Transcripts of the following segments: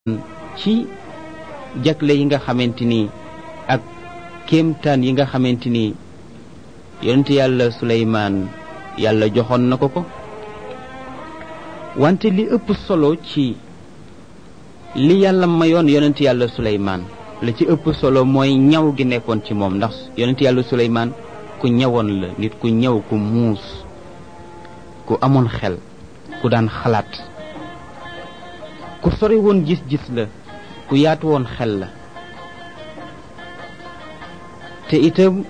ci jagle yi nga xamante ni ak kéemtaan yi nga xamante ni yonent yàlla suleymaan yàlla joxoon na ko ko wante li ëpp solo ci li yàlla mayoon yonent yàlla suleymaan la ci ëpp solo mooy ñaw gi nekkoon ci moom ndax yonent yàlla suleymaan ku ñawoon la nit ku ñaw ku muus ku amoon xel ku daan xalaat ku sori woon gis-gis la ku yaatu woon xel la te itam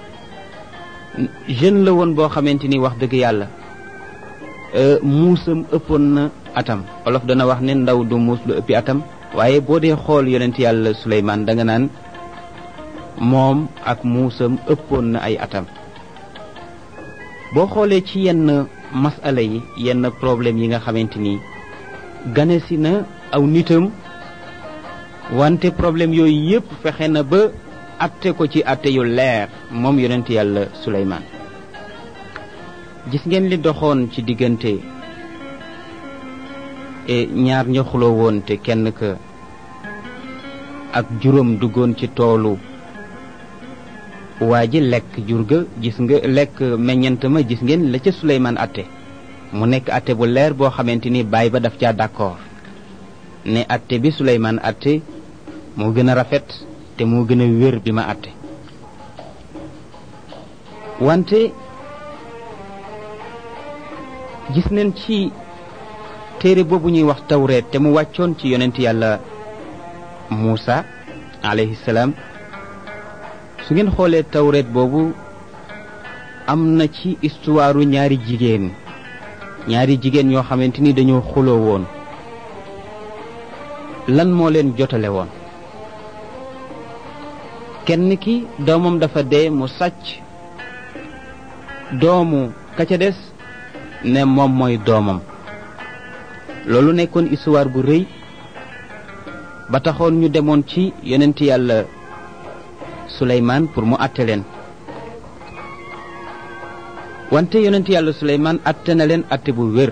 jeune la woon boo xamante ni wax dëgg yàlla muusam ëppoon na atam olof dana wax ne ndaw du muus lu ëppi atam waaye boo dee xool yonent yàlla Suleymaan da nga naan moom ak muusam ëppoon na ay atam boo xoolee ci yenn masala yi yenn problème yi nga xamante ni ganesi na aw nitam wante problème yooyu yépp fexe na ba atte ko ci atte yu leer moom yonent yàlla Suleymaan gis ngeen li doxoon ci diggante ñaar ña xuloo woon te kenn ka ak juróom duggoon ci toolu waa ji lekk jur ga gis nga lekk meññant ma gis ngeen la ca Suleymaan atte mu nekk atte bu leer boo xamante ni baay ba daf caa d'accord ne atte bi Suleymaan atte moo gën a rafet te moo gën a wér bi ma atte wante gis nañ ci téere boobu ñuy wax tawreet te mu wàccoon ci yonent yàlla Muusa alayhi salaam su ngeen xoolee tawreet boobu am na ci istuwaaru ñaari jigéen ñaari jigéen ñoo xamante ni dañoo xuloo woon lan moo leen jotale woon kenn ki doomam dafa dee mu sàcc doomu ka ca des ne moom mooy doomam loolu nekkoon histoire bu rëy ba taxoon ñu demoon ci yonent yàlla Suleymaan pour mu àtte leen wante yonent yàlla Suleymaan àtte na leen àtte bu wér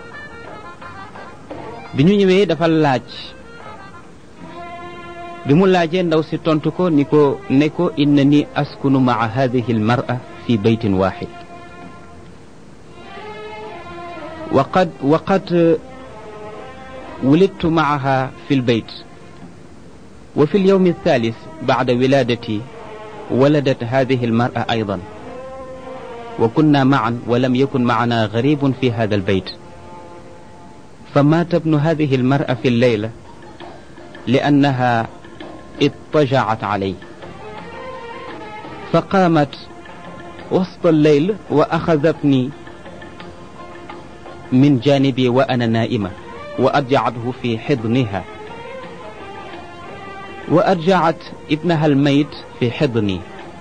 bi ñu ñëwee dafa laaj bi mu laajee ndaw si tontu ko ni ko ne ko inna ni askunu maa hadihi almar'a fi baytin waxid وقد وقد ولدت معها في البيت وفي اليوم الثالث بعد ولادتي ولدت هذه المرأة أيضا وكنا معا ولم يكن معنا غريب في هذا البيت فمات ابن هذه المرأة في الليلة لأنها اضطجعت عليه فقامت وسط الليل وأخذتني من جانبي وأنا نائمة وأرجعته في حضنها وأرجعت ابنها الميت في حضني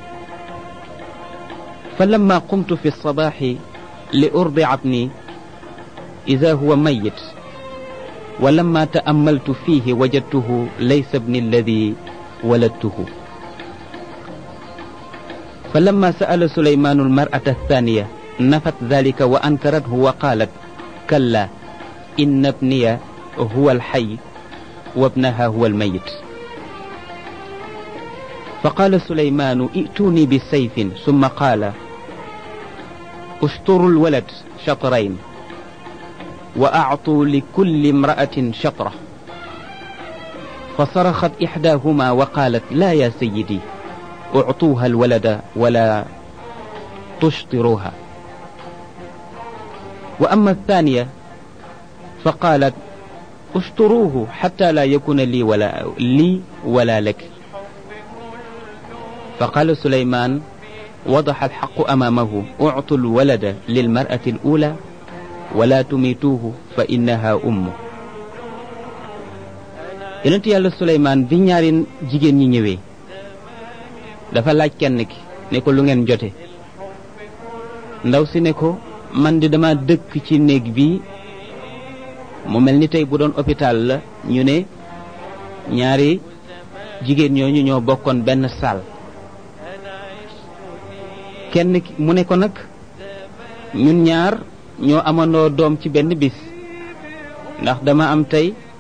فلما قمت في الصباح لأرضع ابني إذا هو ميت ولما تأملت فيه وجدته ليس ابني الذي ولدته فلما سأل سليمان المرأة الثانية نفت ذلك وأنكرته وقالت كلا إن ابني هو الحي وابنها هو الميت فقال سليمان ائتوني بسيف ثم قال اشطروا الولد شطرين وأعطوا لكل امرأة شطرة فصرخت إحداهما وقالت لا يا سيدي اعطوها الولد ولا تشطروها وأما الثانية فقالت اشطروه حتى لا يكون لي ولا لي ولا لك فقال سليمان وضح الحق أمامه اعطوا الولد للمرأة الأولى ولا تميتوه فإنها أمه yonent yàlla Suleymaan bi ñaari jigéen ñi ñëwee dafa laaj kenn ki ne ko lu ngeen jote ndaw si ne ko man di dama dëkk ci néeg bi mu mel ni tey bu doon hôpital la ñu ne ñaari jigéen ñooñu ñoo bokkoon benn salle kenn ki mu ne ko nag ñun ñaar ñoo amandoo doom ci benn bis ndax dama am tey